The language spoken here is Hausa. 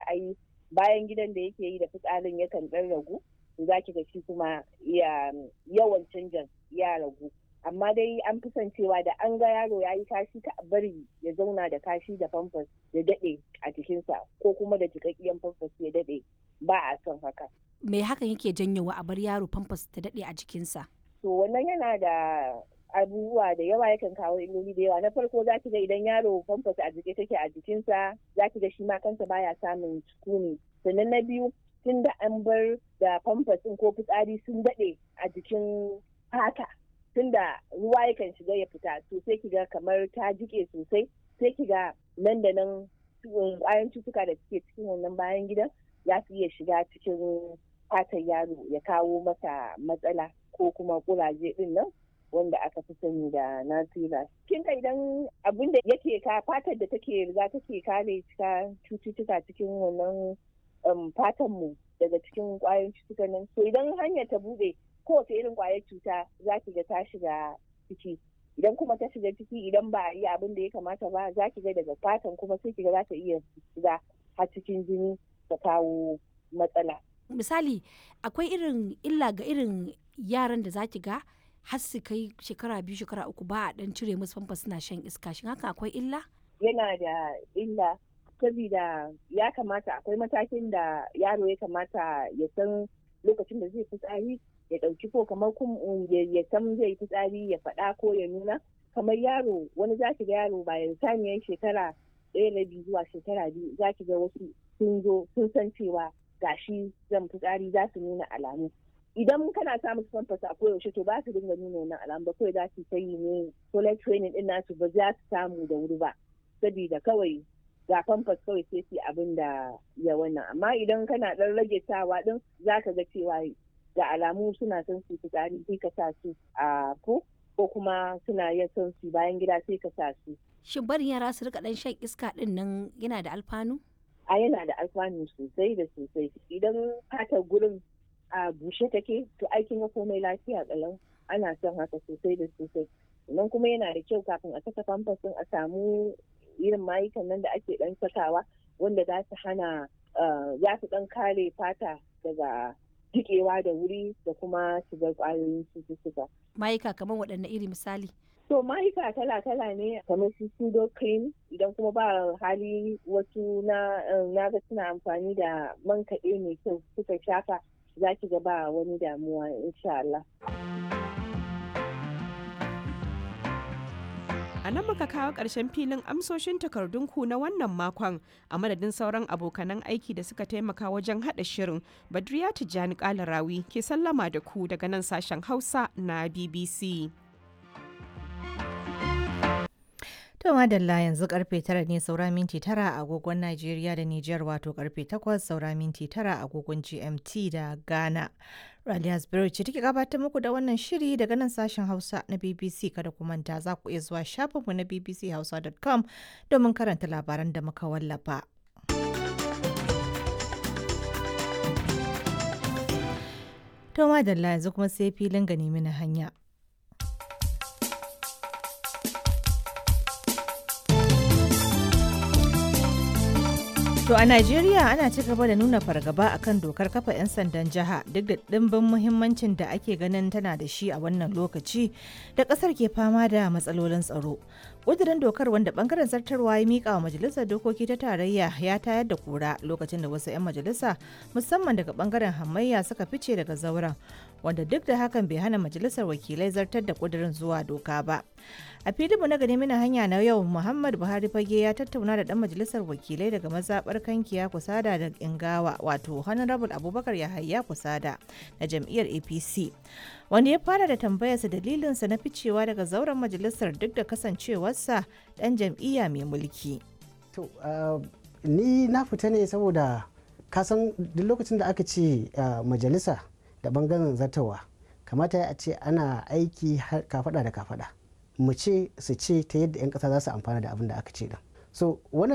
ai bayan gidan da yake yi da fitsarin yakan ɗan ragu za ki ga shi kuma yawan canjan ya ragu amma dai an fi son cewa da an ga yaro ya yi kashi ta bari ya zauna da kashi da famfas ya daɗe a jikinsa ko kuma da jikakkiyan famfas ya daɗe ba a son haka. Me hakan yake janyowa a bar yaro famfas ta daɗe a jikinsa? To wannan yana da abubuwa da yawa yakan kawo illoli da yawa na farko za ki ga idan yaro famfas a jike take a jikinsa za ki ga shi ma kansa baya samun sukuni sannan na biyu tun da an bar da famfas ko fitsari sun daɗe a jikin fata tun da ruwa yakan shiga ya fita to sai ki ga kamar ta jike sosai sai ki ga nan da nan kwayan cutuka da suke cikin wannan bayan gidan za su iya shiga cikin fatan yaro ya kawo masa matsala ko kuma kuraje din nan wanda aka fi sani da nasira. Kin ka idan abin da yake ka fatar da take riga take kare cututtuka cikin wannan fatan mu daga cikin kwayoyin cututtuka nan. So idan hanyar ta bude kowace irin kwayar cuta za ki ga ta shiga ciki. Idan kuma ta shiga ciki idan ba a yi abin da ya kamata ba za ki ga daga fatan kuma sai ki ga za ta iya shiga har cikin jini ta kawo matsala. Misali akwai irin illa ga irin yaran da za ki ga har su kai shekara biyu shekara uku ba a dan cire musu famfa suna shan iska shin haka akwai illa yana da illa saboda ya kamata akwai matakin da yaro ya kamata ya san lokacin da zai fitsari ya ɗauki ko kamar ya san zai fitsari ya faɗa ko ya nuna kamar yaro wani za ki ga yaro bayan saniyar shekara ɗaya na biyu zuwa shekara biyu za ki ga wasu sun zo sun san cewa gashi zan fitsari za su nuna alamu idan kana samun famfas a koyaushe to ba su dinga nuna wannan alamu ba kawai za su ta yi ne toilet training din nasu ba za su samu da wuri ba saboda kawai ga famfas kawai sai su abin da ya wannan amma idan kana dan rage sawa din za ka ga cewa da alamu suna son su fitsari sai ka sa su a ko ko kuma suna yin son su bayan gida sai ka sa su shin barin yara su rika dan shan iska din nan yana da alfanu a yana da alfanu sosai da sosai idan fatar gurin a bushe take to aikin komai lafiya kalau ana son haka sosai da sosai nan kuma yana da kyau kafin a saka famfas a samu irin mayukan nan da ake dan sakawa wanda za su hana za su dan kare fata daga jikewa da wuri da kuma shigar kwayoyin cututtuka. Mayuka kamar waɗanne iri misali? To mayuka kala-kala ne kamar su pseudo cream idan kuma ba hali wasu na ga suna amfani da man kaɗe mai kyau suka shafa za ki ga ba wani damuwa insha Allah. A nan muka kawo ƙarshen filin amsoshin takardunku na wannan makon a madadin sauran abokanan aiki da suka taimaka wajen haɗa shirin Badriya Tijjani Kalarawi ke sallama da ku daga nan sashen Hausa na BBC. To madalla yanzu karfe tara ne saura minti tara a agogon Najeriya da Nijar wato karfe takwas saura minti tara a agogon GMT da Ghana. Raliya Spirit ce take gabatar muku da wannan shiri daga nan sashen Hausa na BBC kada ku manta za ku iya zuwa shafinmu na bbchausa.com domin karanta labaran da muka wallafa. To madalla yanzu kuma sai filin gani mini hanya. To a Najeriya ana ci gaba da nuna fargaba akan dokar kafa 'yan sandan jiha duk da ɗimbin muhimmancin da ake ganin tana da shi a wannan lokaci da ƙasar ke fama da matsalolin tsaro. ƙudurin dokar wanda bangaren zartarwa ya mika wa majalisar dokoki ta tarayya ya tayar da kura lokacin da wasu 'yan majalisa musamman daga bangaren hamayya suka fice daga zauren wanda duk da hakan bai hana majalisar wakilai zartar da ƙudurin zuwa doka ba. a filinmu na gani mina hanya na yau muhammad buhari fage ya tattauna da dan majalisar wakilai daga mazaɓar kankiya kusada da ingawa wato honorable abubakar yahaya kusada na jam'iyyar apc wanda ya fara da tambayarsa dalilinsa na ficewa daga zauren majalisar duk da kasancewarsa dan jam'iyya mai mulki to ni na fita ne saboda kasan duk lokacin da aka ce majalisa da bangaren zartawa kamata a ce ana aiki kafada da kafada mu ce su ce ta yadda 'yan kasa za su amfana da abin da aka ce din so wannan